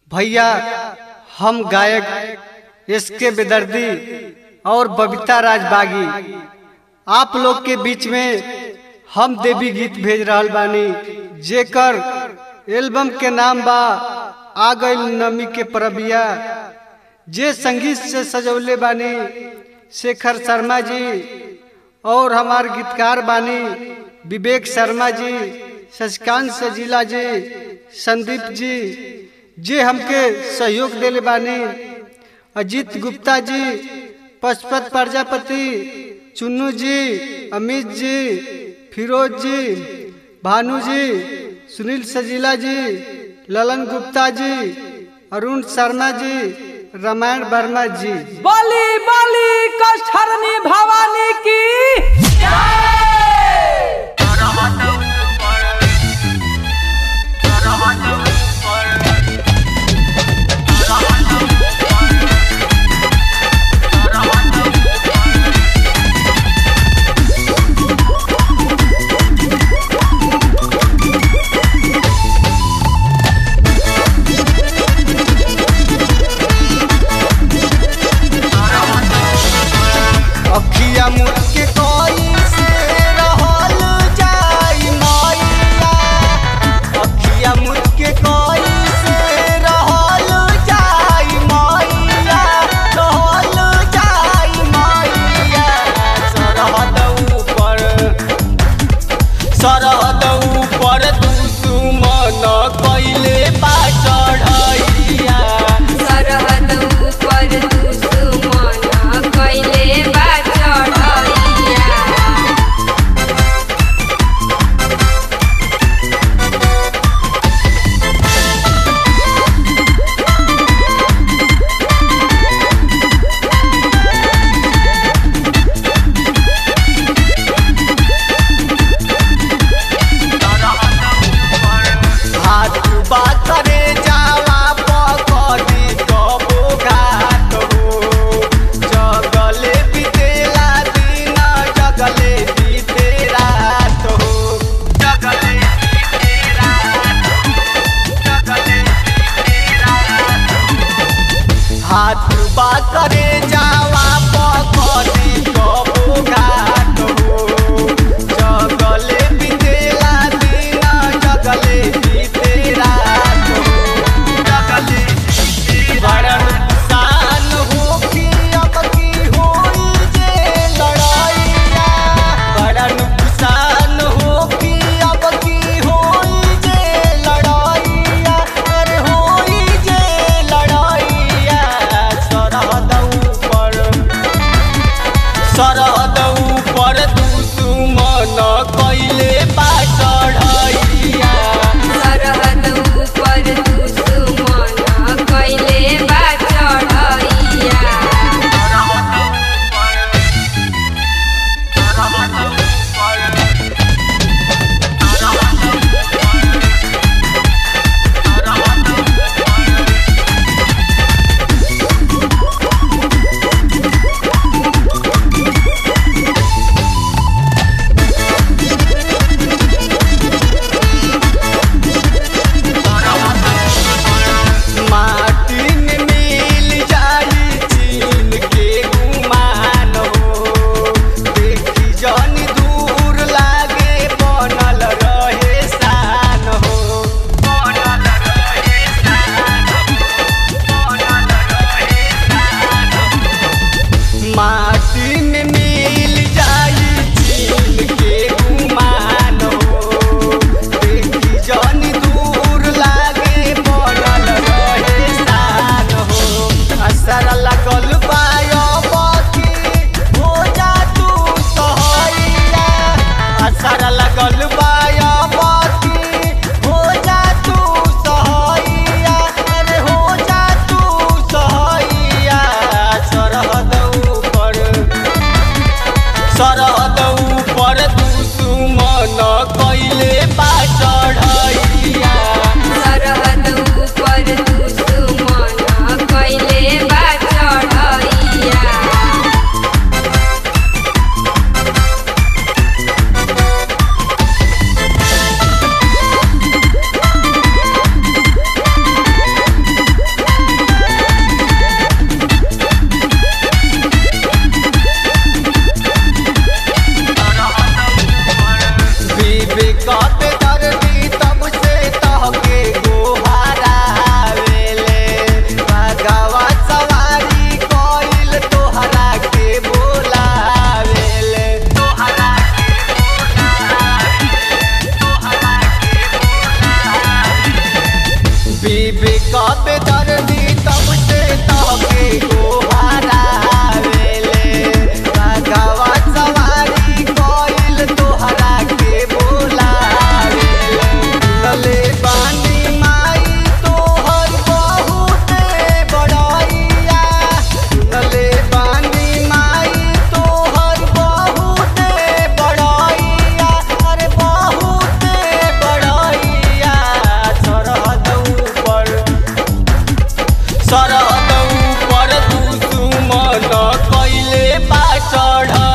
भैया हम गायक एस के बेदर्दी और बबीता राज बागी आप लोग के बीच में हम देवी गीत भेज रहल बानी जेकर एल्बम के नाम बा आ गइल नमी के परबिया जे संगीत से सजौले बानी शेखर शर्मा जी और हमार गीतकार बानी विवेक शर्मा जी शशिकांत सजीला जी संदीप जी जे हमके सहयोग देले बानी अजीत गुप्ता जी पशुपत प्रजापति चुन्नू जी अमित जी फिरोज जी भानु जी सुनील सजीला जी ललन गुप्ता जी अरुण शर्मा जी रामायण वर्मा जी बलि बलि कष्टहरणी भवानी की अखिया मुड़ के कोई से रहल जाई मैया अखिया मुड़ के कोई से रहल जाई मैया रहल जाई मैया सरहद ऊपर सरहद ऊपर दुश्मन कैले बा चढ़ैया सरहद ऊपर दुश्मन कैले बा चढ़ैया हाथ बा करे जावा पकड़ी कबो घाट हो जगले बीतेला दिन जगले बीते रात हो जगले बीते रात हो जगले बीते रात हो हाथ बा करे जावा पकड़ी कबो घाट हो जगले बीतेला दिन जगले बीते रात हो जगले बीते बड़ा नुकसान हो कि अब की होई जे लड़ाइया बड़ा नुकसान हो कि अब की होई जे लड़ाइया अरे होई जे लड़ाइया सरहद ऊपर सबे दर्दी तब से तहके गोहारावेले बाघवा सवारी कइल तोहरा के बोलावेले लले बानी माई तोहर बहुते बड़ाइया लले बानी माई तोहर बहुते बड़ाइया अरे बहुते बड़ाइया सरहद ऊपर सरहद ऊपर दुश्मन कैले बा चढ़ैया